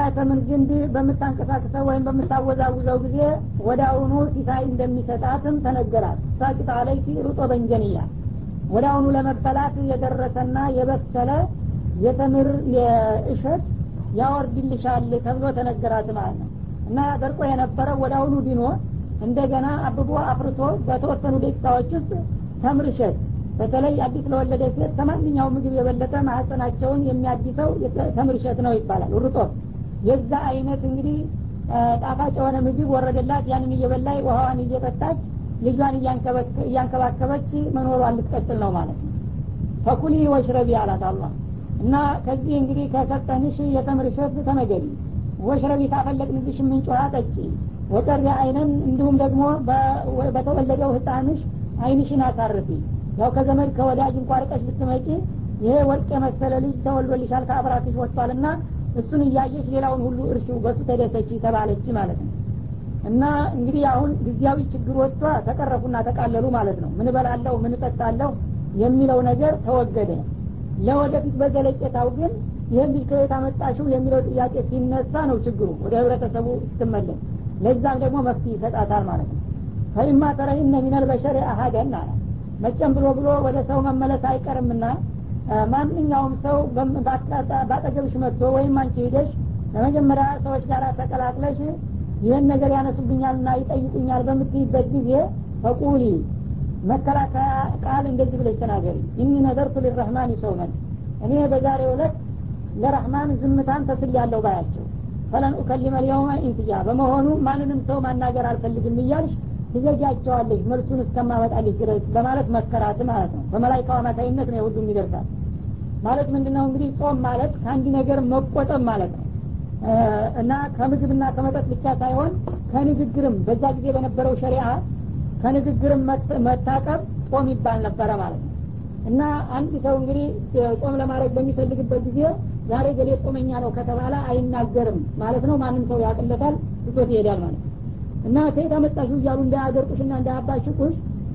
ተምር ግንድ በምታንቀሳቅሰው ወይም በምታወዛውዘው ጊዜ ወደ አሁኑ ሲሳይ እንደሚሰጣትም ተነገራት ሳቂጣ ላይ ሩጦ በንጀንያ ወደ አሁኑ ለመበላት የደረሰና የበሰለ የተምር እሸት ያወርድልሻል ተብሎ ተነገራት ማለት ነው እና ደርቆ የነበረው ወደ አሁኑ ዲኖ እንደገና አብቦ አፍርቶ በተወሰኑ ደቂቃዎች ውስጥ ተምር እሸት በተለይ አዲስ ለወለደ ሴት ከማንኛውም ምግብ የበለጠ ማህፀናቸውን የሚያዲሰው ተምር እሸት ነው ይባላል ሩጦ የዛ አይነት እንግዲህ ጣፋጭ የሆነ ምግብ ወረደላት ያንን እየበላይ ውሃዋን እየጠጣች ልጇን እያንከባከበች መኖሯን ልትቀጥል ነው ማለት ነው ፈኩሊ ወሽረቢ አላት አላህ እና ከዚህ እንግዲህ ከሰጠንሽ የተምር እሸት ተመገቢ ወሽረቢ ካፈለቅንልሽ ምንጭ ውሃ ጠጪ ወቀሪ አይነን እንዲሁም ደግሞ በተወለደው ህፃንሽ አይንሽን አሳርፊ ያው ከዘመድ ከወዳጅ እንኳ ርቀሽ ብትመጪ ይሄ ወርቅ የመሰለ ልጅ ተወልዶልሻል ከአብራክሽ ወጥቷልና እሱን እያየሽ ሌላውን ሁሉ እርሺው በሱ ተደሰች ተባለች ማለት ነው እና እንግዲህ አሁን ጊዜያዊ ችግሮቿ ተቀረፉና ተቃለሉ ማለት ነው ምን በላለሁ ምን እጠጣለሁ የሚለው ነገር ተወገደ ለወደፊት በዘለቄታው ግን ይህን ልጅ ከየት አመጣሽው የሚለው ጥያቄ ሲነሳ ነው ችግሩ ወደ ህብረተሰቡ ስትመለስ ለዛም ደግሞ መፍትሄ ይሰጣታል ማለት ነው ፈኢማ ተረይነ ሚነል በሸሪ አሀደን አለ መጨም ብሎ ብሎ ወደ ሰው መመለስ አይቀርምና ማንኛውም ሰው ባጠገብሽ መጥቶ ወይም አንቺ ሂደሽ ለመጀመሪያ ሰዎች ጋር ተቀላቅለሽ ይህን ነገር ያነሱብኛልና ይጠይቁኛል በምትይበት ጊዜ ፈቁሊ መከላከያ ቃል እንደዚህ ብለሽ ተናገሪ ኢኒ ነዘርቱ ሊረህማን ሰውመን እኔ በዛሬው ዕለት ለረህማን ዝምታን ተስል ያለው ባያቸው ፈለን ኡከሊመ ልየውመ ኢንትያ በመሆኑ ማንንም ሰው ማናገር አልፈልግም እያልሽ ትዘጃቸዋለሽ መልሱን እስከማመጣልሽ ድረስ በማለት መከራት ማለት ነው በመላይካው አማካኝነት ነው ሁሉም ይደርሳል ማለት ምንድ ነው እንግዲህ ጾም ማለት ከአንድ ነገር መቆጠብ ማለት ነው እና ከምግብና ከመጠጥ ብቻ ሳይሆን ከንግግርም በዛ ጊዜ በነበረው ሸሪአ ከንግግርም መታቀብ ጾም ይባል ነበረ ማለት ነው እና አንድ ሰው እንግዲህ ጾም ለማድረግ በሚፈልግበት ጊዜ ዛሬ ገሌ ጾመኛ ነው ከተባለ አይናገርም ማለት ነው ማንም ሰው ያቅለታል ትቶት ይሄዳል ማለት ነው እና ከየት አመጣሹ እያሉ እንዳያገርጡሽና እንዳያባሽቁሽ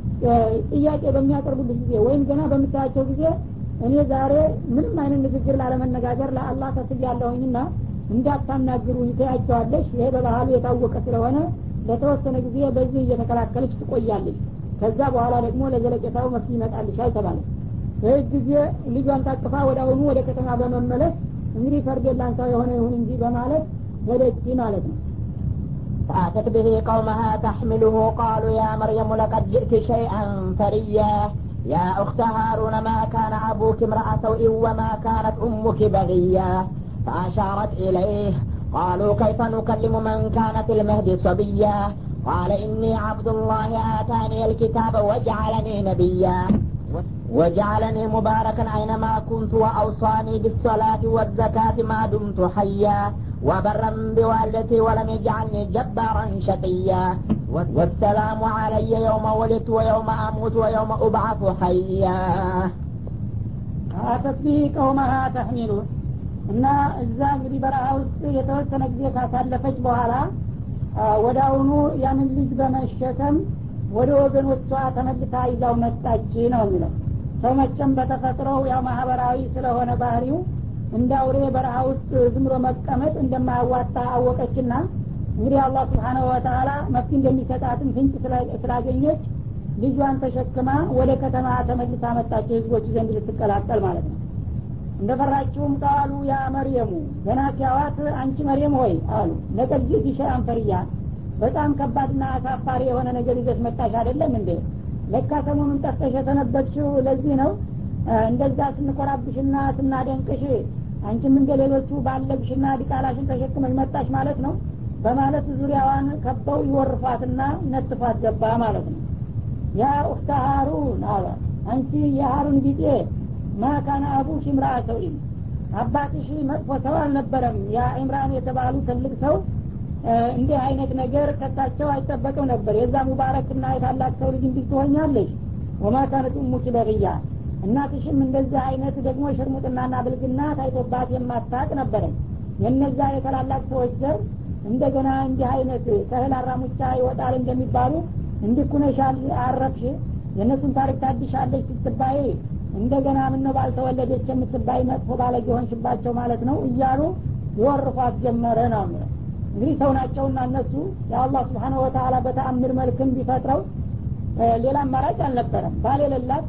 ጥያቄ በሚያቀርቡልሽ ጊዜ ወይም ገና በምታያቸው ጊዜ እኔ ዛሬ ምንም አይነት ንግግር ላለመነጋገር ለአላህ ተስያለሁኝና እንዳታናግሩ ይተያቸዋለሽ ይሄ በባህሉ የታወቀ ስለሆነ ለተወሰነ ጊዜ በዚህ እየተከላከለች ትቆያለች ከዛ በኋላ ደግሞ ለዘለቄታው መፍትሄ ይመጣልሻል ተባለ ይህ ጊዜ ልጇን ታቅፋ ወደ አሁኑ ወደ ከተማ በመመለስ እንግዲህ ፈርዴላንሳ የሆነ ይሁን እንጂ በማለት ሄደች ማለት ነው فأتت به قومها تحمله قالوا يا مريم لقد جئت شيئا فريا يا أخت هارون ما كان أبوك امرأ سوء وما كانت أمك بغيا فأشارت إليه قالوا كيف نكلم من كان في المهد صبيا قال إني عبد الله آتاني الكتاب وجعلني نبيا وجعلني مباركا أينما كنت وأوصاني بالصلاة والزكاة ما دمت حيا وبرا بوالدتي ولم يجعلني جبارا شقيا والسلام علي يوم ولدت ويوم أموت ويوم أبعث حيا አተት ቢህ ቀውመሃ ተሕሚሉ እና እዛ እንግዲህ በረሃ ውስጥ የተወሰነ ጊዜ ካሳለፈች በኋላ ወደ አሁኑ ያንን ልጅ በመሸከም ወደ ወገኖቿ ተመልሳ ይዛው መጣች ነው የሚለው ሰው መቸም በተፈጥሮው ያው ማህበራዊ ስለሆነ ባህሪው እንደ አውሬ በረሃ ውስጥ ዝም ብሎ መቀመጥ እንደማያዋጣ አወቀችና እንግዲህ አላህ ስብሓናሁ ወተላ መፍትሄ እንደሚሰጣትን ፍንጭ ስላገኘች ልጇን ተሸክማ ወደ ከተማ ተመልሳ መጣች ህዝቦች ዘንድ ልትቀላቀል ማለት ነው እንደፈራችውም ቃሉ ያ መርየሙ ገና ሲያዋት አንቺ መርየም ሆይ አሉ ለቀድ ጅእቲ ሸይአን ፈሪያ በጣም ከባድና አሳፋሪ የሆነ ነገር ይዘሽ መጣሽ አይደለም እንዴ ለካ ሰሞኑን ጠፍተሽ የተነበትሽው ለዚህ ነው እንደዛ ስንኮራብሽና ስናደንቅሽ አንቺም እንደ ሌሎቹ ባለግሽና ዲቃላሽን ተሸክመሽ መጣሽ ማለት ነው በማለት ዙሪያዋን ከበው ይወርፏትና ነጥፏት ገባ ማለት ነው ያ ኡክተ ሀሩን አለ አንቺ የሀሩን ቢጤ ማካነ አቡሽ ምራ ሰውኢም አባትሽ መጥፎ ሰው አልነበረም ያ ኢምራን የተባሉ ትልቅ ሰው እንዲህ አይነት ነገር ከሳቸው አይጠበቅም ነበር የዛ ሙባረክና የታላቅ ሰው ልጅ እንዲህ ትሆኛለሽ ወማ ካነት ኡሙኪ በቅያ እናትሽም እንደዚህ አይነት ደግሞ ሽርሙጥናና ብልግና ታይቶባት የማታቅ ነበረች የነዛ የታላላቅ ሰዎች ዘር እንደገና እንዲህ አይነት ከእህል አራሙቻ ይወጣል እንደሚባሉ እንዲኩነሻል አረፍሽ የእነሱን ታሪክ ታድሻለች ስትባይ እንደገና ምነው ባልተወለደች የምትባይ መጥፎ ባለጌ ሆንሽባቸው ማለት ነው እያሉ ይወርፏት ጀመረ ነው የሚለው እንግዲህ ሰው ናቸውና እነሱ የአላህ ስብሓነ ወተላ በተአምር መልክም ቢፈጥረው ሌላ አማራጭ አልነበረም ባል የሌላት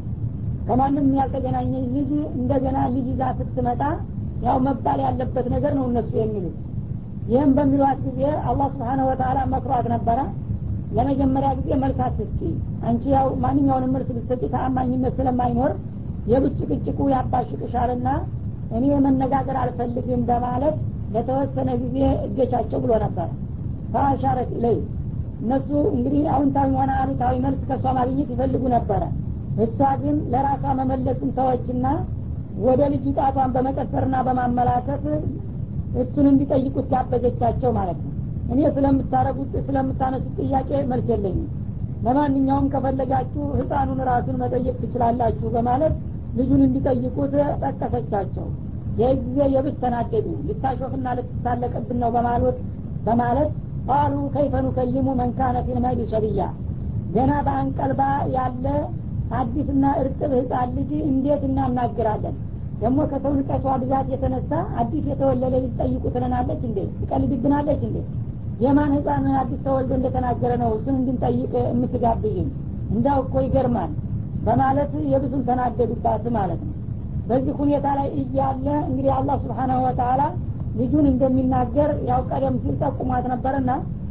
ከማንም ያልተገናኘ ልጅ እንደገና ልጅ ይዛ ስትመጣ ያው መባል ያለበት ነገር ነው እነሱ የሚሉት ይህም በሚሏት ጊዜ አላህ ስብሓነ ወተላ መክሯት ነበረ ለመጀመሪያ ጊዜ መልስ አትስጪ አንቺ ያው ማንኛውንም መልስ ብትሰጪ ተአማኝነት ስለማይኖር የብጭቅጭቁ ያባሽቅሻልና እኔ መነጋገር አልፈልግም በማለት ለተወሰነ ጊዜ እገቻቸው ብሎ ነበር ፈአሻረት ኢለይ እነሱ እንግዲህ አዎንታዊ ሆነ አሉታዊ መልስ ከእሷ ማግኘት ይፈልጉ ነበረ እሷ ግን ለራሷ መመለስን ተወችና ወደ ልጁ ጣቷን በመቀሰርና በማመላከት እሱን እንዲጠይቁት ጋበዘቻቸው ማለት ነው እኔ ስለምታረጉት ስለምታነሱት ጥያቄ መልስ የለኝም ለማንኛውም ከፈለጋችሁ ህፃኑን ራሱን መጠየቅ ትችላላችሁ በማለት ልጁን እንዲጠይቁት ጠቀሰቻቸው ይህ ጊዜ የብስ ተናደዱ ልታሾፍና ልትሳለቅብን ነው በማለት በማለት ቃሉ ከይፈ ኑከሊሙ መንካነ ፊልመህዲ ሰብያ ገና በአንቀልባ ያለ አዲስና እርጥብ ህፃን ልጅ እንዴት እናናግራለን ደግሞ ከሰው ንቀቷ ብዛት የተነሳ አዲስ የተወለደ ልጅ ጠይቁ ትለናለች እንዴ ትቀልድብናለች እንዴ የማን ህፃን አዲስ ተወልዶ እንደተናገረ ነው እሱን እንድንጠይቅ የምትጋብዥን እንዳው እኮ ይገርማል በማለት የብሱን ተናደዱባት ማለት ነው በዚህ ሁኔታ ላይ እያለ እንግዲህ አላህ ስብሓናሁ ወተላ ልጁን እንደሚናገር ያው ቀደም ሲል ጠቁሟት ነበርና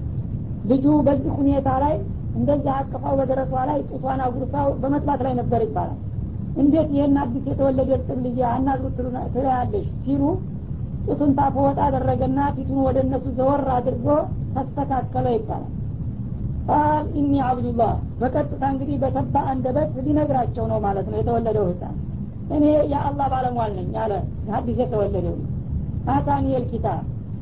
ልጁ በዚህ ሁኔታ ላይ እንደዚህ አቅፋው በደረቷ ላይ ጡቷን አጉርሳው በመጥባት ላይ ነበር ይባላል እንዴት ይህን አዲስ የተወለደ እርጥብ ልጅ አናግሩት ትለያለሽ ሲሉ ጡቱን ታፎ ወጣ አደረገና ፊቱን ወደ እነሱ ዘወር አድርጎ ተስተካከለ ይባላል ቃል ኢኒ አብዱላህ በቀጥታ እንግዲህ በተባ አንደበት ሊነግራቸው ነው ማለት ነው የተወለደው ህፃን እኔ የአላህ ባለሟል ነኝ አለ ሀዲስ የተወለደው አታኒ ልኪታብ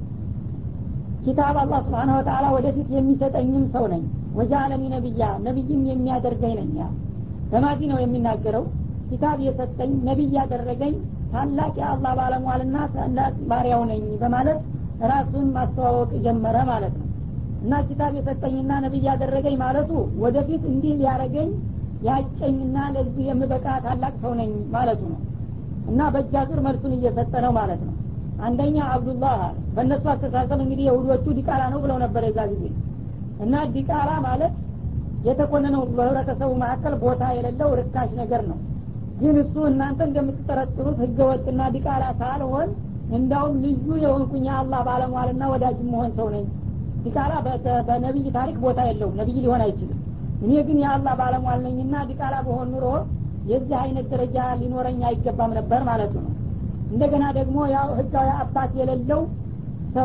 ኪታብ አላህ ስብሓን ወተላ ወደፊት የሚሰጠኝም ሰው ነኝ ወጃአለኒ ነቢያ ነቢይም የሚያደርገኝ ነኝ በማዲ ነው የሚናገረው ኪታብ የሰጠኝ ነቢይ ያደረገኝ ታላቅ የአላህ ባለሟልና ታላቅ ባሪያው ነኝ በማለት ራሱን ማስተዋወቅ ጀመረ ማለት ነው እና ኪታብ የሰጠኝና ነቢይ ያደረገኝ ማለቱ ወደፊት እንዲህ ሊያረገኝ ያጨኝና ለዚህ የምበቃ ታላቅ ሰው ነኝ ማለቱ ነው እና በእጃ ዙር መልሱን እየሰጠ ነው ማለት ነው አንደኛ አብዱላህ አለ በእነሱ አስተሳሰብ እንግዲህ የሁዶቹ ዲቃላ ነው ብለው ነበር የዛ ጊዜ እና ዲቃላ ማለት የተኮነነው በህብረተሰቡ መካከል ቦታ የሌለው ርካሽ ነገር ነው ግን እሱ እናንተ እንደምትጠረጥሩት ህገወጥና ዲቃላ ሳልሆን እንዳውም ልዩ የሆንኩኝ የአላህ ባለሟልና ወዳጅ መሆን ሰው ነኝ ዲቃላ በነቢይ ታሪክ ቦታ የለውም ነቢይ ሊሆን አይችልም እኔ ግን የአላህ ባለሟል ነኝና ዲቃላ በሆን ኑሮ የዚህ አይነት ደረጃ ሊኖረኝ አይገባም ነበር ማለቱ ነው እንደገና ደግሞ ያው ህጋዊ አባት የሌለው ሰው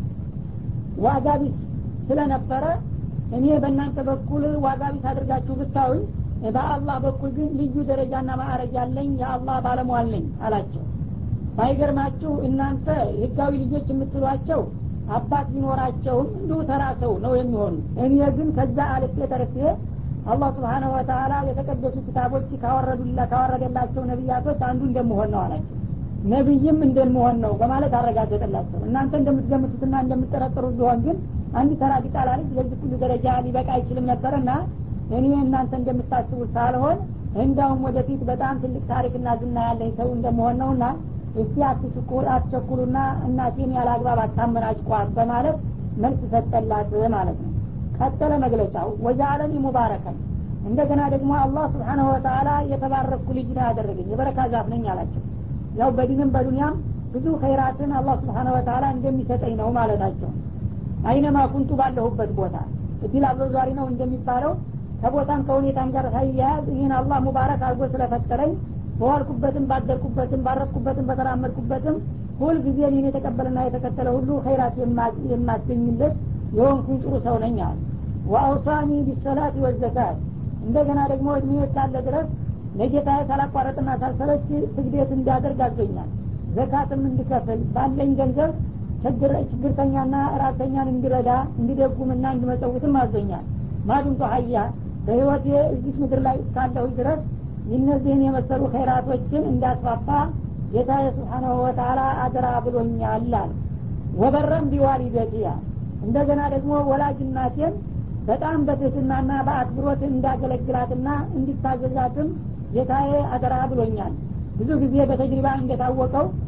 ዋጋ ቢስ ስለነበረ እኔ በእናንተ በኩል ዋጋ ቢስ አድርጋችሁ ብታዩኝ በአላህ በኩል ግን ልዩ ደረጃና ማዕረግ ያለኝ የአላህ ባለሟል ነኝ አላቸው ባይገርማችሁ እናንተ ህጋዊ ልጆች የምትሏቸው አባት ቢኖራቸውም እንዲሁ ተራ ሰው ነው የሚሆኑ እኔ ግን ከዛ አልፌ ተርፌ አላህ ስብሓነሁ ወተላ የተቀደሱ ክታቦች ካወረዱላ ካወረደላቸው ነቢያቶች አንዱ እንደምሆን ነው አላቸው ነቢይም እንደምሆን ነው በማለት አረጋገጠላቸው እናንተ እንደምትገምቱትና እንደምትጠረጥሩት ቢሆን ግን አንድ ተራ ቢጣላ ልጅ ለዚህ ሁሉ ደረጃ ሊበቃ አይችልም ነበርና እኔ እናንተ እንደምታስቡት ሳልሆን እንዳውም ወደፊት በጣም ትልቅ ታሪክና ዝና ያለኝ ሰው እንደመሆን ነውና እስቲ አትቸኩሉና እናቴን ያለ አግባብ አታመናጭቋት በማለት መልስ ሰጠላት ማለት ነው ቀጠለ መግለጫው ወጃአለኒ ሙባረከን እንደገና ደግሞ አላህ ስብሓነሁ ወተላ የተባረኩ ልጅ ነው ያደረገኝ የበረካ ዛፍ ነኝ አላቸው ያው በዲንም በዱንያም ብዙ ኸይራትን አላህ ስብሓነ ወተላ እንደሚሰጠኝ ነው ማለታቸው አይነማ ኩንቱ ባለሁበት ቦታ እድል አበዟሪ ነው እንደሚባለው ከቦታም ከሁኔታም ጋር ሳይያያዝ ይህን አላህ ሙባረክ አድርጎ ስለፈጠረኝ በዋልኩበትም ባደርኩበትም ባረፍኩበትም በተራመድኩበትም ሁል ጊዜ ይህን የተቀበለና የተከተለ ሁሉ ኸይራት የማገኝለት የሆንኩኝ ጥሩ ሰው ነኝ አለ ወአውሳኒ ቢሰላት ወዘካት እንደገና ደግሞ እድሜ ካለ ድረስ ለጌታ ሳላቋረጥና ሳልሰለች ስግዴት እንዳደርግ አዞኛል ዘካትም እንድከፍል ባለኝ ገንዘብ ችግርተኛና ራተኛን እንዲረዳ እንዲደጉምና እንዲመጸውትም አዞኛል ማዱንቶ ሀያ በህይወት እዚች ምድር ላይ እስካለሁ ድረስ እነዚህን የመሰሉ ኸይራቶችን እንዳስፋፋ ጌታ ስብሓናሁ ወተላ አደራ ብሎኛል አለ ወበረም ቢዋሊደቲያ እንደገና ደግሞ ወላጅ እናቴን በጣም በትህትናና በአክብሮት እንዳገለግላትና እንዲታዘዛትም ጌታዬ አደራ ብሎኛል ብዙ ጊዜ በተጅሪባ እንደታወቀው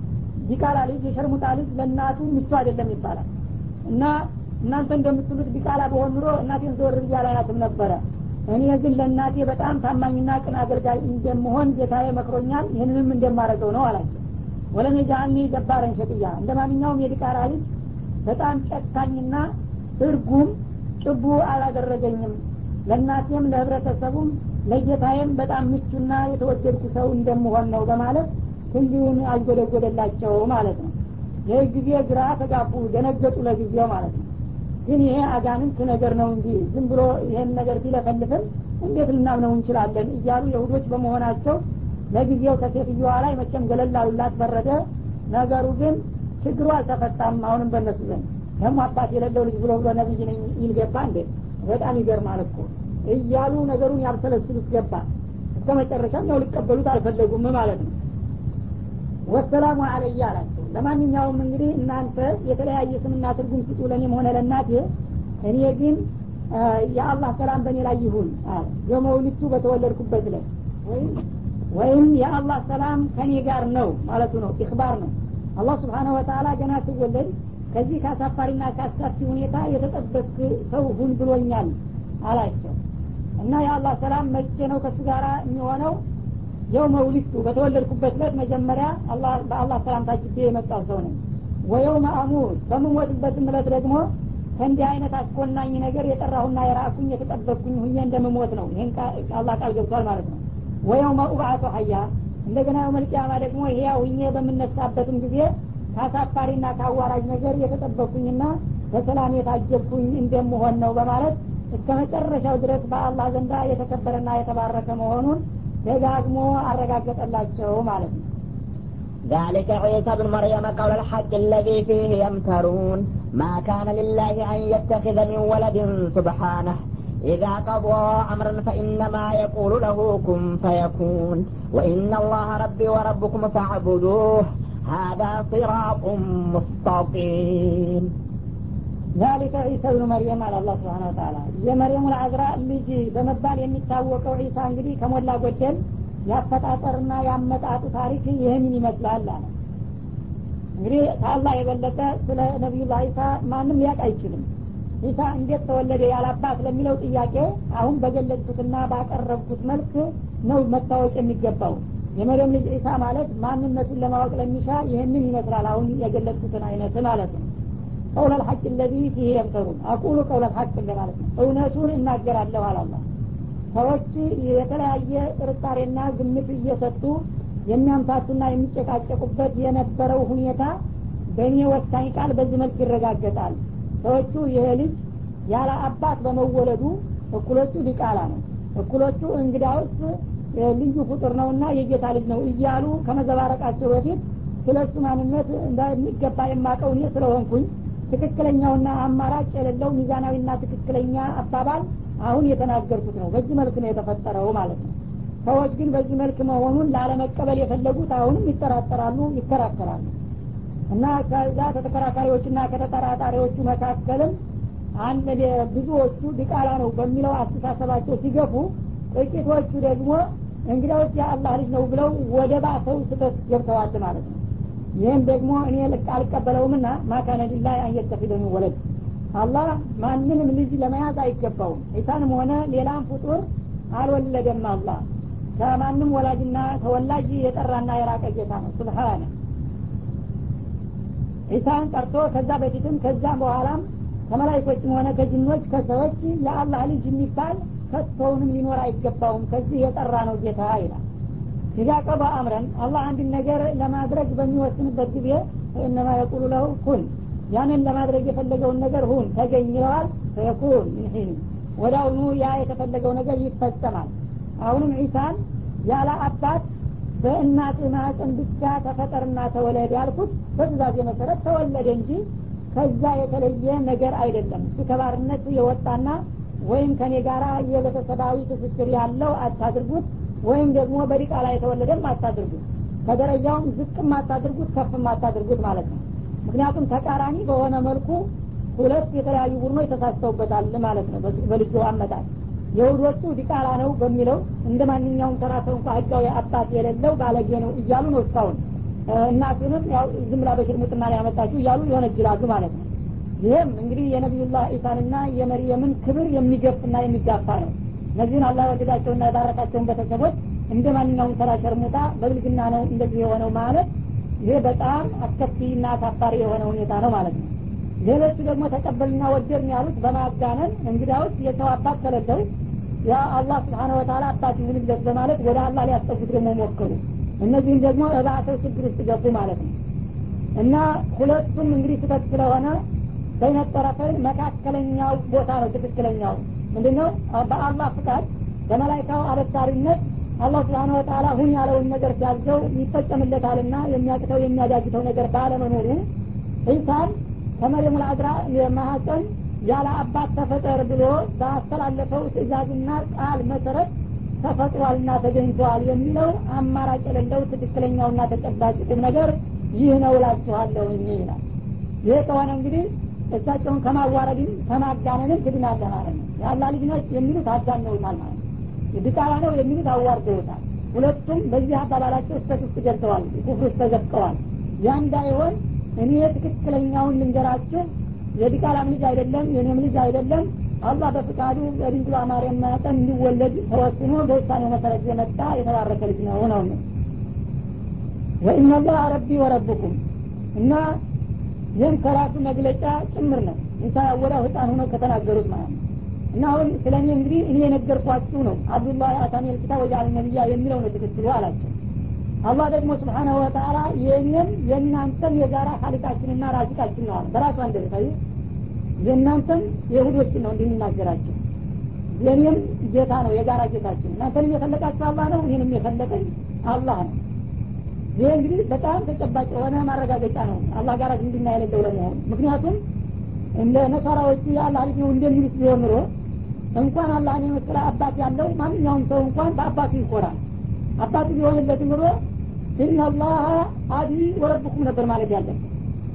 ዲቃላ ልጅ የሸርሙጣ ልጅ ለእናቱ ምቹ አይደለም ይባላል እና እናንተ እንደምትሉት ዲቃላ በሆን ኑሮ እናቴን ዘወር ብያ ላያትም ነበረ እኔ ግን ለእናቴ በጣም ታማኝና ቅን አገልጋይ እንደምሆን ጌታዬ መክሮኛል ይህንንም እንደማረገው ነው አላቸው ወለም የጃአኒ ደባረን ሸቅያ እንደ ማንኛውም የዲቃላ ልጅ በጣም ጨካኝና እርጉም ጭቡ አላደረገኝም ለእናቴም ለህብረተሰቡም ለጌታዬም በጣም ምቹና የተወደድኩ ሰው እንደምሆን ነው በማለት ክንዲውን አልጎደጎደላቸው ማለት ነው ይህ ጊዜ ግራ ተጋቡ ደነገጡ ለጊዜው ማለት ነው ግን ይሄ አጋንንት ነገር ነው እንጂ ዝም ብሎ ይህን ነገር ቢለፈልፍም እንዴት ልናምነው እንችላለን እያሉ የሁዶች በመሆናቸው ለጊዜው ከሴትዮዋ ላይ መቼም ገለላሉላት በረደ ነገሩ ግን ችግሩ አልተፈታም አሁንም በእነሱ ዘንድ ደግሞ አባት የሌለው ልጅ ብሎ ብሎ ነብይ ነኝ ይል ገባ እንዴ በጣም ይገርማል እኮ እያሉ ነገሩን ያብሰለስሉት ገባ እስከ መጨረሻም ያው ሊቀበሉት አልፈለጉም ማለት ነው ወሰላሙ አለያ አላቸው ለማንኛውም እንግዲህ እናንተ የተለያየ ስምና ትርጉም ስጡ ለእኔም ሆነ ለእናቴ እኔ ግን የአላህ ሰላም በእኔ ላይ ይሁን አለ የመውሊቱ በተወለድኩበት ላይ ወይም የአላህ ሰላም ከኔ ጋር ነው ማለቱ ነው ኢክባር ነው አላህ ስብሓነሁ ወተላ ገና ስወለድ ከዚህ ከአሳፋሪና ከአስካፊ ሁኔታ የተጠበቅ ሰው ሁን ብሎኛል አላቸው እና የአላህ ሰላም መቼ ነው ከሱ ጋር የሚሆነው የው መውሊቱ በተወለድኩበት ለት መጀመሪያ በአላህ ሰላም ታጅቤ የመጣው ሰው ነኝ ወየውመ አሙር በምሞትበትም እለት ደግሞ ከእንዲህ አይነት አስኮናኝ ነገር የጠራሁና የራኩኝ የተጠበቅኩኝ ሁኜ እንደምሞት ነው ይህን አላህ ቃል ገብቷል ማለት ነው ወየውመ ኡብዓቱ ሀያ እንደገና የውመልቅያማ ደግሞ ህያው ሁኜ በምነሳበትም ጊዜ ከአሳፋሪና ከአዋራጅ ነገር የተጠበቅኩኝና በሰላም የታጀብኩኝ እንደምሆን ነው በማለት እስከ መጨረሻው ድረስ በአላህ ዘንዳ የተከበረና የተባረከ መሆኑን ደጋግሞ አረጋገጠላቸው ማለት ነው ذلك عيسى بن مريم قول الحق الذي فيه يمترون ما كان لله أن يتخذ من ولد سبحانه إذا قضى أمرا فإنما يقول له كن فيكون وإن الله ربي وربكم فاعبدوه هذا صراط مستقيم ذلك ዒሳ ብኑ መርየም አለ አላ ስብን ተላ የመርየሙ ልአዝራ ልጅ በመባል የሚታወቀው ዒሳ እንግዲህ ከሞላ ጎደል ያፈጣጠርና ያመጣጡ ታሪክ ይህንን ይመስላል አለ እንግዲህ ከአላህ የበለጠ ስለ ነቢዩላህ ዒሳ ማንም ሊያቅ አይችልም ዒሳ እንዴት ተወለደ ያላባት ለሚለው ጥያቄ አሁን በገለጽኩትና ባቀረብኩት መልክ ነው መታወቅ የሚገባው የመርየም ልጅ ዒሳ ማለት ማንነቱን ለማወቅ ለሚሻ ይህንን ይመስላል አሁን የገለጽኩትን አይነት ማለት ነው ቀውለ ልሐቅ ለዚ ፊህ የምተሩን አቁሉ ቀውለ ልሐቅ ማለት ነው እውነቱን እናገራለሁ አላላ ሰዎች የተለያየ ጥርጣሬና ግምት እየሰጡ የሚያምታቱና የሚጨቃጨቁበት የነበረው ሁኔታ በእኔ ወሳኝ ቃል በዚህ መልክ ይረጋገጣል ሰዎቹ ይሄ ልጅ ያለ አባት በመወለዱ እኩሎቹ ዲቃላ ነው እኩሎቹ እንግዳውስ ልዩ ፍጡር ነውና የጌታ ልጅ ነው እያሉ ከመዘባረቃቸው በፊት ስለ እሱ ማንነት እንደሚገባ የማቀው እኔ ስለሆንኩኝ ትክክለኛውና አማራጭ የሌለው ሚዛናዊና ትክክለኛ አባባል አሁን የተናገርኩት ነው በዚህ መልክ ነው የተፈጠረው ማለት ነው ሰዎች ግን በዚህ መልክ መሆኑን ላለመቀበል የፈለጉት አሁንም ይጠራጠራሉ ይከራከራሉ እና ከዛ ከተከራካሪዎችና ከተጠራጣሪዎቹ መካከልም አንድ ብዙዎቹ ዲቃላ ነው በሚለው አስተሳሰባቸው ሲገፉ ጥቂቶቹ ደግሞ እንግዲያዎች የአላህ ልጅ ነው ብለው ወደ ባሰው ስህተት ገብተዋል ማለት ነው ይህም ደግሞ እኔ አልቀበለውምና ማካነ ሊላህ አንየተፊደኒ ወለድ አላህ ማንንም ልጅ ለመያዝ አይገባውም ዒሳንም ሆነ ሌላም ፍጡር አልወለደም አላህ ከማንም ወላጅና ተወላጅ የጠራና የራቀ ጌታ ነው ስብሓነ ዒሳን ቀርቶ ከዛ በፊትም ከዛም በኋላም ከመላይኮችም ሆነ ከጅኖች ከሰዎች የአላህ ልጅ የሚባል ከቶውንም ሊኖር አይገባውም ከዚህ የጠራ ነው ጌታ ይላል ኢዛ ቀባ አምረን አላህ አንድን ነገር ለማድረግ በሚወስንበት ጊዜ ፈኢነማ የቁሉ ለሁ ኩን ያንን ለማድረግ የፈለገውን ነገር ሁን ተገኝ ይለዋል ፈየኩን ምን ሒን ወደ አሁኑ ያ የተፈለገው ነገር ይፈጸማል አሁንም ዒሳን ያለ አባት በእናት ማህፀን ብቻ ተፈጠርና ተወለድ ያልኩት በትእዛዜ መሰረት ተወለደ እንጂ ከዛ የተለየ ነገር አይደለም እሱ ከባርነት የወጣና ወይም ከኔ ጋር የቤተሰባዊ ትስስር ያለው አታድርጉት ወይም ደግሞ በዲቃላ የተወለደም አታድርጉት ከደረጃውም ዝቅም አታድርጉት ከፍም አታድርጉት ማለት ነው ምክንያቱም ተቃራኒ በሆነ መልኩ ሁለት የተለያዩ ቡድኖች ተሳስተውበታል ማለት ነው በልጁ አመጣት የሁዶቹ ዲቃላ ነው በሚለው እንደ ማንኛውም ተራ ሰው እንኳ ህጋዊ አባት የሌለው ባለጌ ነው እያሉ ነው እስካሁን እናቱንም ያው ዝም ብላ በሽርሙጥና ላይ ያመጣችሁ እያሉ ይወነጅላሉ ማለት ነው ይህም እንግዲህ የነቢዩላህ ኢሳንና የመርየምን ክብር የሚገፍና የሚጋፋ ነው እነዚህን አላህ ወደዳቸውና የባረካቸውን ቤተሰቦች እንደ ማንኛውም ተራ ሸርሙጣ በብልግና ነው እንደዚህ የሆነው ማለት ይሄ በጣም አስከፊና አሳፋሪ የሆነ ሁኔታ ነው ማለት ነው ሌሎቹ ደግሞ ተቀበልና ወደድን ያሉት በማጋነን እንግዳውስ የሰው አባት ከሌለው ያ አላህ ስብሓነ ወተላ አባት ይሁንለት በማለት ወደ አላህ ሊያስጠጉት ደግሞ ሞከሩ እነዚህም ደግሞ እባሰው ችግር ውስጥ ገቡ ማለት ነው እና ሁለቱም እንግዲህ ስህተት ስለሆነ በይነት ጠረፈኝ መካከለኛው ቦታ ነው ትክክለኛው ምንድን ነው በአላህ ፍቃድ በመላይካው አበሳሪነት አላህ ስብሓን ወተላ ሁን ያለውን ነገር ሲያዘው ይፈጸምለታልና የሚያቅተው የሚያዳግተው ነገር ባለመኖሩ ኢሳን ከመሬሙ ልአዝራ ማሀፀን ያለ አባት ተፈጠር ብሎ ባስተላለፈው ትእዛዝና ቃል መሰረት ተፈጥሯልና ተገኝተዋል የሚለው አማራጭ የሌለው ትክክለኛውና ተጨባጭ ቁም ነገር ይህ ነው እላችኋለሁ ይላል ይህ ከሆነ እንግዲህ እሳቸውን ከማዋረድም ከማጋነንም ትድናለህ ማለት ነው የአላ ልጅ ነች የሚሉት አጋነውታል ማለት ነው ድቃላ ነው የሚሉት አዋርደውታል ሁለቱም በዚህ አባባላቸው ስተት ውስጥ ገብተዋል ኩፍር ውስጥ ተዘፍቀዋል ያ እንዳይሆን እኔ ትክክለኛውን ልንገራችሁ የዲቃላም ልጅ አይደለም የኔም ልጅ አይደለም አላህ በፍቃዱ በድንግሏ ማርያም መጠን እንዲወለድ ተወስኖ በውሳኔው መሰረት የመጣ የተባረከ ልጅ ነው ነው ወኢናላህ ረቢ ወረብኩም እና ይህም ከራሱ መግለጫ ጭምር ነው ኢሳ ወዳ ህፃን ሆነው ከተናገሩት ማለት ነው እና አሁን ስለ እኔ እንግዲህ እኔ የነገርኳችሁ ነው አብዱላህ አታኒል ኪታብ ወጃል ነቢያ የሚለው ነው ትክክሉ አላቸው አላህ ደግሞ ስብሓናሁ ወተላ የእኔም የእናንተም የጋራ ካሊቃችንና ራዚቃችን ነው አለ በራሱ አንደበታይ የእናንተም የሁዶችን ነው እንድንናገራቸው የእኔም ጌታ ነው የጋራ ጌታችን እናንተንም የፈለቃችሁ አላህ ነው እኔንም የፈለቀኝ አላህ ነው ይህ እንግዲህ በጣም ተጨባጭ የሆነ ማረጋገጫ ነው አላህ ጋር ዝምድና የሌለው ለመሆኑ ምክንያቱም እንደ ነሳራዎቹ የአላህ ልጅ ነው እንደሚሉት ቢሆን ኑሮ እንኳን አላህን የመሰለ አባት ያለው ማንኛውም ሰው እንኳን በአባቱ ይኮራል አባቱ ቢሆንለት ኑሮ ኢናላህ አቢ ወረብኩም ነበር ማለት ያለበት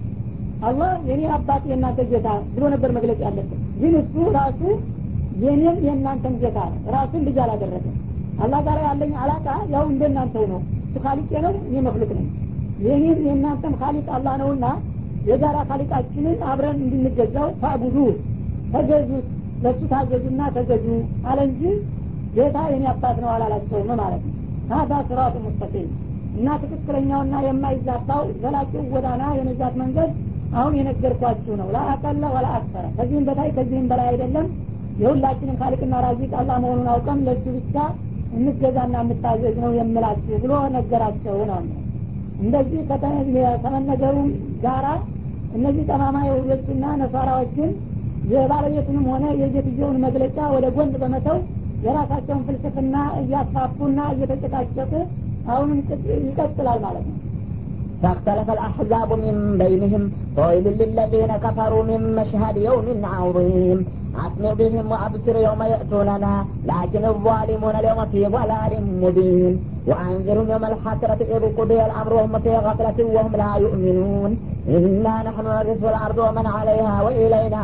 አላህ የኔ አባት የእናንተ ጌታ ብሎ ነበር መግለጽ ያለበት ግን እሱ ራሱ የኔም የእናንተም ጌታ ነው ራሱን ልጅ አላደረገም አላህ ጋር ያለኝ አላቃ ያው እንደናንተው ነው እሱ ካሊቅ ነው እኔ መክሉቅ ነኝ የኔም የእናንተም ካሊቅ አላህ ነውና የጋራ ካሊቃችንን አብረን እንድንገዛው ፈዕቡዱ ተገዙት ለእሱ ታዘዙና ተገዙ አለ እንጂ ጌታ የኔ አባት ነው አላላቸውም ማለት ነው ሀዛ ስራቱ ሙስተቂም እና ትክክለኛውና የማይዛባው ዘላቂው ጎዳና የነጃት መንገድ አሁን የነገርኳችሁ ነው ለአቀለ ወላ አክሰረ ከዚህም በታይ ከዚህም በላይ አይደለም የሁላችንም ካልቅና ራዚቅ አላህ መሆኑን አውቀም ለእሱ ብቻ እንገዛና እንታዘዝ ነው የምላችሁ ብሎ ነገራቸው ነው እንደዚህ ከመነገሩ ጋራ እነዚህ ጠማማ የሁዶችና ነሷራዎች ግን የባለቤቱንም ሆነ የጌትየውን መግለጫ ወደ ጎን በመተው የራሳቸውን ፍልስፍና እያስፋፉና እየተጨቃጨቁ አሁንም ይቀጥላል ማለት ነው فاختلف الأحزاب من بينهم فويل للذين كفروا من مشهد يوم عظيم أسمع بهم وأبصر يوم يأتوننا لكن الظالمون اليوم في ضلال مبين وأنذرهم يوم الحسرة إذ قضي الأمر وهم في غفلة وهم لا يؤمنون إنا نحن نرث الأرض ومن عليها وإلينا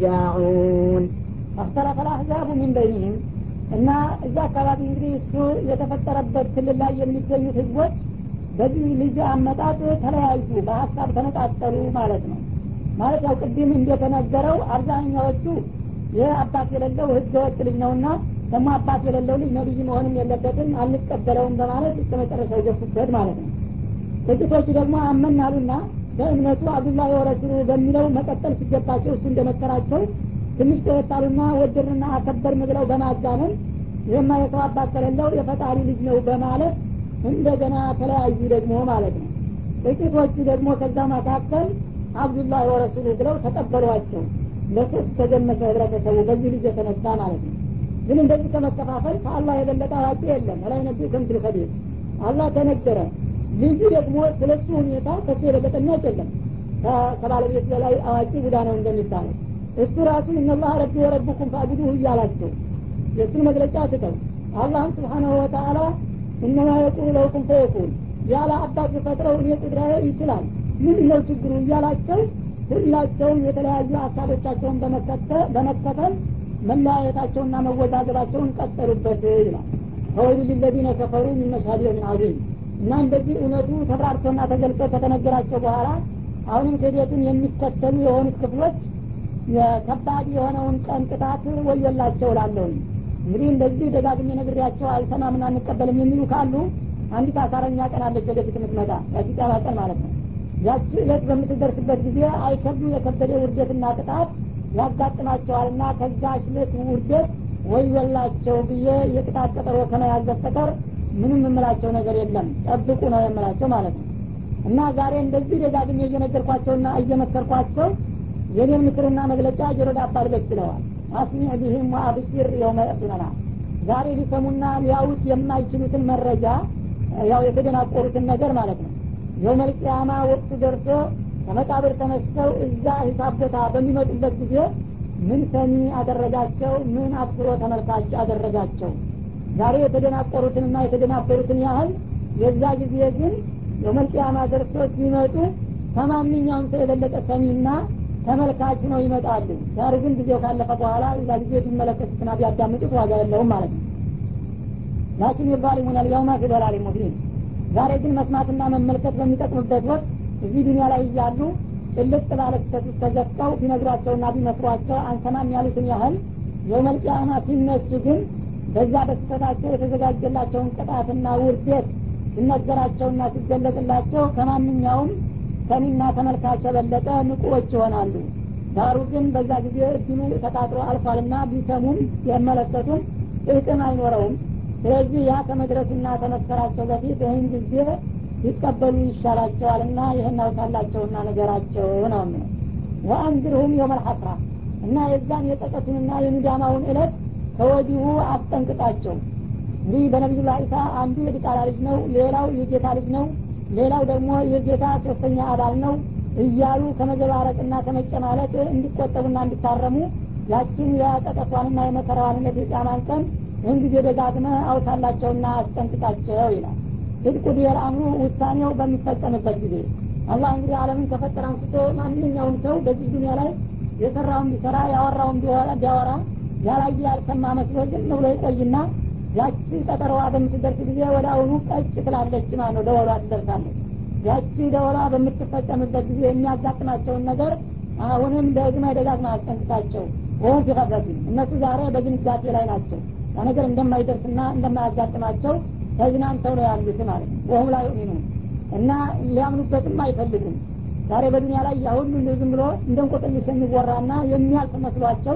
يرجعون اختلف الأحزاب من بينهم እና እዛ አካባቢ እንግዲህ እሱ የተፈጠረበት ክልል ላይ የሚገኙት ህዝቦች በዚህ ልጅ አመጣጥ ተለያዩ በሀሳብ ተነጣጠሉ ማለት ነው ማለት ያው ቅድም እንደተነገረው አብዛኛዎቹ ይህ አባት የሌለው ህገ ወጥ ልጅ ነውና ደግሞ አባት የሌለው ልጅ ነቢይ መሆንም የለበትም አንቀበለውም በማለት እስከ መጨረሻ የገፉበት ማለት ነው ጥቂቶቹ ደግሞ አመን አሉና በእምነቱ አብዱላህ ወረሱሉ በሚለው መቀጠል ሲገባቸው እሱ እንደመከራቸው ትንሽ ተወጣሉና ወደድንና አከበርን ብለው በማጋነን ይህማ የሰው አባት ከሌለው የፈጣሪ ልጅ ነው በማለት እንደገና ተለያዩ ደግሞ ማለት ነው ጥቂቶቹ ደግሞ ከዛ መካከል አብዱላህ ወረሱሉ ብለው ተቀበሏቸው ለሶስት ተገመሰ ህብረተሰቡ በዚህ ልጅ የተነሳ ማለት ነው ግን እንደዚህ ከመከፋፈል ከአላህ የበለጠ አዋቂ የለም ላይ ነቢ ከምትል ከቤት አላህ ተነገረ ልጁ ደግሞ ስለሱ ሁኔታ ከሱ የበለጠ የሚያውቅ የለም ከባለቤት በላይ አዋቂ ቡዳ ነው እንደሚባለው እሱ ራሱ እነላህ ረቢ ወረብኩም ፈአቡዱሁ እያላቸው የእሱን መግለጫ ትተው አላህም ስብሓናሁ ወተአላ እነማ የቁሉ ለውኩም ፈየኩን ያለ አባት ፈጥረው እኔ ቁድራዬ ይችላል ምንድን ነው ችግሩ እያላቸው ሁላቸውም የተለያዩ ሀሳቦቻቸውን በመከተል መለያየታቸውና መወዛገባቸውን ቀጠሉበት ይላል ፈወይሉ ሊለዚነ ከፈሩ ሚን መሽሀድ የውሚን አዚም እና እንደዚህ እውነቱ ተብራርቶና ተገልጾ ከተነገራቸው በኋላ አሁንም ክህደትን የሚከተሉ የሆኑት ክፍሎች ከባድ የሆነውን ቀን ቅጣት ወዮላቸው ላለሁኝ እንግዲህ እንደዚህ ደጋግሜ ነግሬያቸው አልሰማምና አንቀበልም የሚሉ ካሉ አንዲት አሳረኛ ቀን አለች ወደፊት የምትመጣ ያቺ ቂያማ ቀን ማለት ነው ያቺ እለት በምትደርስበት ጊዜ አይከብዱ የከበደ ውርደትና ቅጣት ያጋጥማቸዋልና ከዛ እለት ውርደት ወዮላቸው ብዬ የቅጣት ቀጠሮ ከመያዝ በስተቀር ምንም የምላቸው ነገር የለም ጠብቁ ነው የምላቸው ማለት ነው እና ዛሬ እንደዚህ ደጋግሜ እየነገርኳቸውና እየመከርኳቸው የኔን ምክርና መግለጫ ጆሮ ዳባ ልበስ ብለዋል አስሚዕ ቢህም ወአብሽር የውመ የእቱነና ዛሬ ሊሰሙና ሊያውት የማይችሉትን መረጃ ያው የተደናቆሩትን ነገር ማለት ነው የውመል ቅያማ ወቅቱ ደርሶ ከመቃብር ተነስተው እዛ ሂሳብ ቦታ በሚመጡበት ጊዜ ምን ሰሚ አደረጋቸው ምን አብስሮ ተመልካች አደረጋቸው ዛሬ የተደናቆሩትንና የተደናበሩትን ያህል የዛ ጊዜ ግን የውመል ቅያማ ደርሶ ሲመጡ ከማንኛውም ሰው የበለጠ ሰሚና ተመልካች ነው ይመጣሉ ዛሬ ግን ጊዜው ካለፈ በኋላ እዛ ጊዜ ቢመለከቱትና ቢያዳምጡት ዋጋ የለውም ማለት ነው ላኪን የዛሊሙን አልየውማ ፊ ዶላሪ ሙቢን ዛሬ ግን መስማትና መመልከት በሚጠቅምበት ወቅት እዚህ ዱኒያ ላይ እያሉ ጭልጥ ባለ ስህተት ውስጥ ተዘፍቀው ቢነግሯቸውና ቢመክሯቸው አንሰማም ያሉትን ያህል የውመልቅያማ ሲነሱ ግን በዛ በስህተታቸው የተዘጋጀላቸውን ቅጣትና ውርደት ሲነገራቸውና ሲገለጥላቸው ከማንኛውም ሰሚና ተመልካች የበለጠ ንቁዎች ይሆናሉ ዳሩ ግን በዛ ጊዜ እድሉ ተቃጥሮ አልፏልና ቢሰሙም የመለከቱም ጥቅም አይኖረውም ስለዚህ ያ ከመድረሱና ተመከራቸው በፊት ይህን ጊዜ ሊቀበሉ ይሻላቸዋልና ይህን አውሳላቸውና ነገራቸው ነው ምን ወአንዝርሁም የውመል ሐስራ እና የዛን የጸጸቱንና የሚዳማውን እለት ከወዲሁ አስጠንቅቃቸው እንግዲህ በነቢዩላህ ኢሳ አንዱ የዲቃላ ልጅ ነው ሌላው የጌታ ልጅ ነው ሌላው ደግሞ የጌታ ሶስተኛ አባል ነው እያሉ ከመዘባረቅና ከመጨማለቅ እንዲቆጠቡና እንዲታረሙ ያችን የጸጸቷንና የመከራዋንነት የጫማን ቀን ይህን ጊዜ ደጋግመ አውሳላቸውና አስጠንቅቃቸው ይላል ህድቁ ዲየል አምሩ ውሳኔው በሚፈጸምበት ጊዜ አላህ እንግዲህ አለምን ከፈጠረ አንስቶ ማንኛውም ሰው በዚህ ዱኒያ ላይ የሰራውን ቢሰራ ያወራውን ቢያወራ ያላየ ያልሰማ መስሎ ዝም ብሎ ይቆይና ያቺ ቀጠሮዋ በምትደርስ ጊዜ ወደ አሁኑ ቀጭ ትላለች ማለት ነው ደወሏ ትደርሳለች ያቺ ደወሏ በምትፈጸምበት ጊዜ የሚያጋጥማቸውን ነገር አሁንም ደግመ ደጋግመ አስጠንቅቃቸው ወሁም ፊቀፈቲን እነሱ ዛሬ በድንጋጤ ላይ ናቸው ያ ነገር እንደማይደርስና እንደማያጋጥማቸው ተዝናንተው ነው ያሉት ማለት ነው ወሁም ላይ ዩሚኑ እና ሊያምኑበትም አይፈልጉም ዛሬ በዱኒያ ላይ ያሁሉ እንደ ዝም ብሎ እንደ እንቆቅልሽ የሚወራና የሚያልፍ መስሏቸው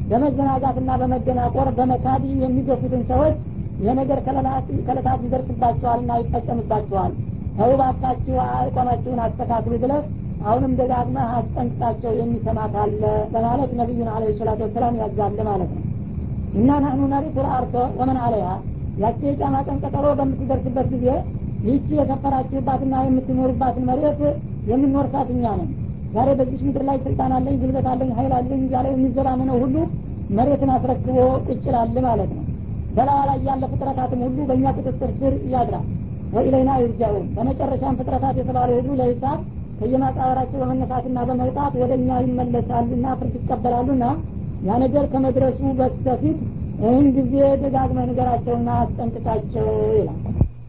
በመዘናጋትና በመደናቆር በመካዲ የሚገፉትን ሰዎች የነገር ከለታት ይደርስባቸዋልና ይፈጸምባቸዋል ተውባታችሁ አቋማችሁን አስተካክሉ ብለህ አሁንም ደጋግመህ አስጠንቅቃቸው የሚሰማ ካለ በማለት ነቢዩን አለ ሰላቱ ወሰላም ያዛለ ማለት ነው እና ናህኑ ነሪቱ ልአርቶ ወመን አለያ ያቺ የጫማ ቀን ቀጠሮ በምትደርስበት ጊዜ ይህቺ የሰፈራችሁባትና የምትኖሩባትን መሬት የምንወርሳት እኛ ነን ዛሬ በዚህ ምድር ላይ ስልጣን አለኝ ጉልበት አለኝ ሀይል አለኝ እያለ የሚዘባምነው ሁሉ መሬትን አስረክቦ ቁጭላል ማለት ነው በላዋ ላይ ያለ ፍጥረታትም ሁሉ በእኛ ቁጥጥር ስር ያድራል ወኢለይና ይርጃውን በመጨረሻም ፍጥረታት የተባለ ሁሉ ለሂሳብ ከየማቃበራቸው በመነሳትና በመውጣት ወደ እኛ ይመለሳሉና ፍርድ ይቀበላሉና ያ ነገር ከመድረሱ በስተፊት ይህን ጊዜ ደጋግመ ንገራቸውና አስጠንቅቃቸው ይላል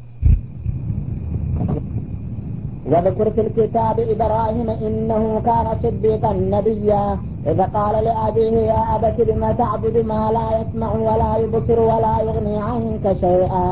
واذكر في الكتاب إبراهيم إنه كان صديقا نبيا إذا قال لأبيه يا أبت لم تعبد ما لا يسمع ولا يبصر ولا يغني عنك شيئا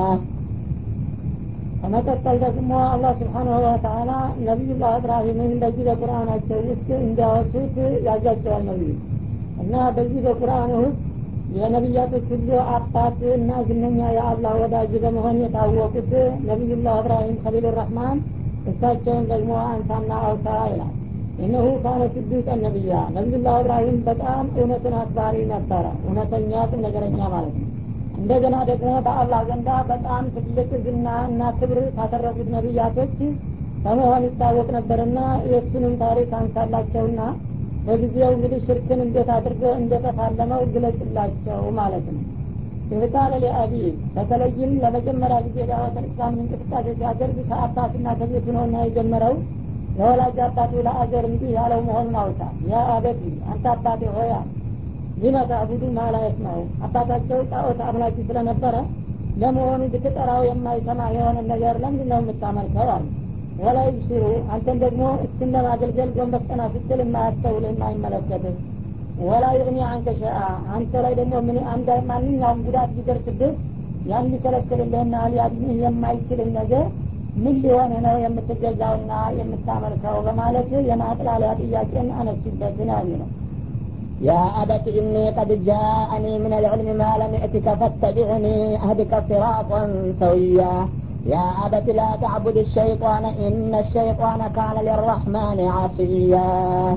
ከመቀጠል ደግሞ አላህ ስብሓናሁ ወተላ ነቢዩላህ እብራሂምን በዚህ በቁርአናቸው ውስጥ እንዲያወሱት ያዛቸዋል ነቢዩ እና በዚህ በቁርአን ውስጥ የነቢያቶች ሁሉ አባት እና ዝነኛ የአላህ ወዳጅ በመሆን የታወቁት ነቢዩላህ እብራሂም ከሊሉ ረህማን እሳቸውን ደግሞ አንሳና አውሳ ይላል እነሁ ካነ ስድቀን ነቢያ ነቢዩላህ እብራሂም በጣም እውነትን አክባሪ ነበረ እውነተኛ ቁም ነገረኛ ማለት ነው እንደገና ደግሞ በአላህ ዘንዳ በጣም ትልቅ ዝና እና ክብር ካተረፉት ነቢያቶች በመሆን ይታወቅ ነበርና የእሱንም ታሪክ አንሳላቸውና በጊዜው እንግዲህ ሽርክን እንዴት አድርጎ እንደተፋለመው ግለጽላቸው ማለት ነው ይህቃለ ሊአቢ በተለይም ለመጀመሪያ ጊዜ ዳዋተል እስላምን እንቅስቃሴ ሲያደርግ ከአባትና ከቤቱ ነውና የጀመረው ለወላጅ አባቱ ለአገር እንዲህ ያለው መሆኑን አውሳ ያ አበቲ አንተ አባቴ ሆያ ሊመ ተዕቡዱ ማላ የስማዑ አባታቸው ጣዖት አምላኪ ስለነበረ ለመሆኑ ብትጠራው የማይሰማ የሆነ ነገር ለምንድን ነው የምታመልከው አሉ ወላ ይብሲሩ አንተን ደግሞ እስክን ለማገልገል ጎንበስ ቀና ስትል የማያስተውል የማይመለከትህ ወላ ይግኒ አንከ ሸአ አንተ ላይ ደግሞ ምን አንድ ማንኛውም ጉዳት ቢደርስብህ ያን ሊከለክልልህና ሊያድንህ የማይችልን ነገር ምን ሊሆን ነው የምትገዛውና የምታመልከው በማለት የማጥላሊያ ጥያቄን አነሱበት ነው የሚለው يا أبت إني قد جاءني من العلم ما لم يأتك فاتبعني أهدك صراطا سويا يا أبت لا تعبد الشيطان إن الشيطان كان للرحمن عصيا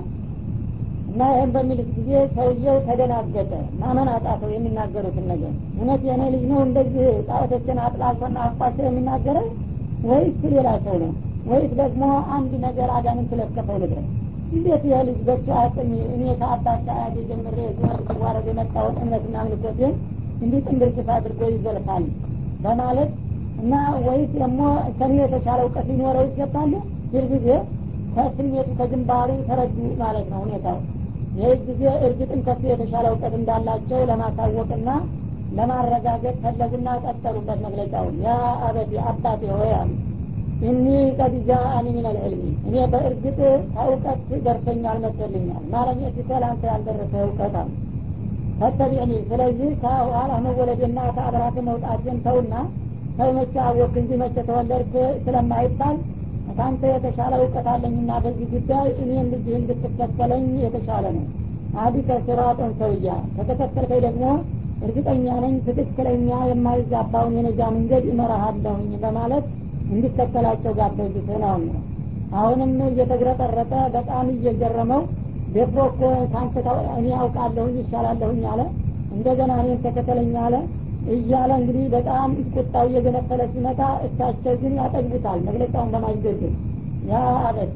እና ይህን በሚልት ጊዜ ሰውየው ተደናገጠ ማመን አጣተው የሚናገሩትን ነገር እውነት የኔ ልጅ ነው እንደዚህ ጣዖቶችን አጥላልቶና አቋቸው የሚናገረው ወይስ ሌላ ሰው ነው ወይስ ደግሞ አንድ ነገር አጋንን ስለከፈው ልድረስ እንዴት ይህ ልጅ በሱ አቅም እኔ ከአባት አያቴ ጀምሬ ዞር ሲዋረድ የመጣውን እምነትና ምልኮቴን እንዲህ ጥንብርክስ አድርጎ ይዘልፋል በማለት እና ወይስ ደግሞ ከኔ የተሻለ እውቀት ሊኖረው ይገባል ይህ ጊዜ ከስሜቱ ከግንባሩ ተረዱ ማለት ነው ሁኔታው ይህ ጊዜ እርግጥም ከሱ የተሻለ እውቀት እንዳላቸው ለማሳወቅና ለማረጋገጥ ፈለጉና ቀጠሉበት መግለጫውን ያ አበቲ አባቴ ሆይ አሉ እኒ ቀድ ጃአኒ ምን አልዕልሚ እኔ በእርግጥ ከእውቀት ደርሶኛል መጥቶልኛል ማለም የፊተ ለአንተ ያልደረሰ እውቀት አሉ ፈተቢዕኒ ስለዚህ ከኋላ መወለዴና ከአብራት መውጣቴን ተውና ሰው መቼ አወቅ እንጂ መቼ ተወለድክ ስለማይባል ከአንተ የተሻለ እውቀት አለኝና በዚህ ጉዳይ እኔን ልጅህ እንድትከተለኝ የተሻለ ነው አዲከ ሲራጦን ሰውያ ከተከተልከኝ ደግሞ እርግጠኛ ነኝ ትክክለኛ የማይዛባውን የነጃ መንገድ እመራሃለሁኝ በማለት እንዲከተላቸው ጋበዙት ነው አሁንም እየተግረጠረጠ በጣም እየገረመው ደፍሮ እኮ ከአንተ እኔ አውቃለሁኝ ይሻላለሁኝ አለ እንደገና እኔን ተከተለኝ አለ እያለ እንግዲህ በጣም ቁጣው እየገነፈለ ሲመጣ እሳቸው ግን ያጠግቡታል መግለጫውን በማስገድል ያ አበቲ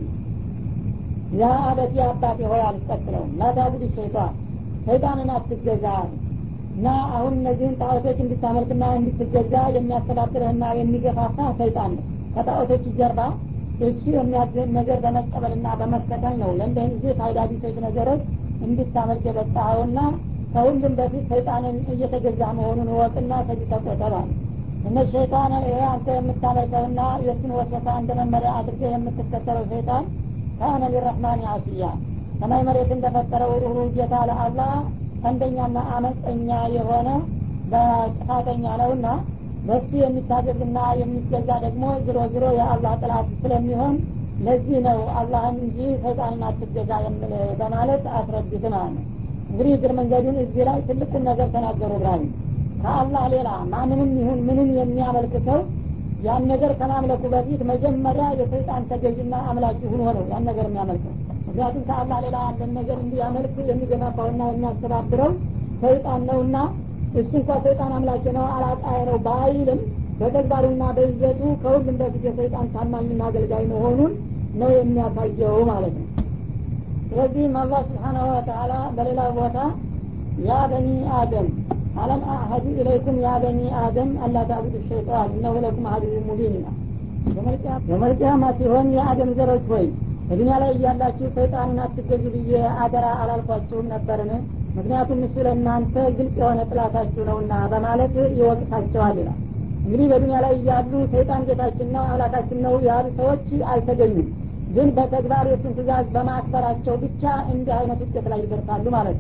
ያ አበቲ አባቴ ሆይ አልቀጥለውም ላታቡድ ሸይጣን ሰይጣንን አትገዛ እና አሁን እነዚህን ጣዖቶች እንድታመልክና እንድትገዛ የሚያስተዳድርህና የሚገፋፋ ሰይጣን ነው ከጣዖቶች ጀርባ እሱ የሚያዝህን ነገር በመቀበልና በመከተል ነው ለእንደህን ጊዜ ፋይዳ ቢሶች ነገሮች እንድታመልክ የበጣኸውና ከሁሉም በፊት ሰይጣንን እየተገዛ መሆኑን እወቅና ከዚህ ተቆጠባል እነ ሸይጣን ይሄ አንተ የምታመልከውና የእሱን ወሰፋ እንደ መመሪያ አድርገህ የምትከተለው ሰይጣን ካነ ሊረህማን አስያ ሰማይ መሬት እንደፈጠረው ሩሩ ጌታ ለአላህ ቀንደኛና አመፀኛ የሆነ በጥፋተኛ ነውና በሱ የሚታዘዝና የሚገዛ ደግሞ ዝሮ ዝሮ የአላህ ጥላት ስለሚሆን ለዚህ ነው አላህን እንጂ ሰይጣንን አትገዛ የምል በማለት አስረዱት ማለት ነው እንግዲህ እግር መንገዱን እዚህ ላይ ትልቁን ነገር ተናገሩ እብራሂም ከአላህ ሌላ ማንንም ይሁን ምንም የሚያመልክ ሰው ያን ነገር ከማምለኩ በፊት መጀመሪያ የሰይጣን ተገዥና አምላኪ ሁኖ ነው ያን ነገር የሚያመልከው ምክንያቱም ከአላህ ሌላ ያለን ነገር እንዲያመልክ የሚገፋፋውና የሚያስተባብረው ሰይጣን ነውና እሱ እንኳ ሰይጣን አምላኪ ነው አላጣይ ነው ባይልም በተግባሩና በይዘቱ ከሁሉም በፊት የሰይጣን ታማኝና አገልጋይ መሆኑን ነው የሚያሳየው ማለት ነው ስለዚህም አላህ ስብሓናሁ ወተላ በሌላ ቦታ ያ በኒ አደም አለም አሀዱ ኢለይኩም ያ በኒ አደም አላ ታቡዱ ሸይጣን እነሁ ለኩም አዱ ሙቢን ይላል የመልቅያማ ሲሆን የአደም ዘሮች ሆይ በዱኒያ ላይ እያላችሁ ሰይጣንን አትገዙ ብዬ አደራ አላልኳችሁም ነበርን ምክንያቱም እሱ ለእናንተ ግልጽ የሆነ ጥላታችሁ ነውና በማለት ይወቅሳቸዋል ይላል እንግዲህ በዱኒያ ላይ እያሉ ሰይጣን ጌታችን ነው አምላካችን ነው ያሉ ሰዎች አልተገኙም ግን በተግባር የሱን ትእዛዝ በማክበራቸው ብቻ እንዲህ አይነት ውጤት ላይ ይደርሳሉ ማለት ነው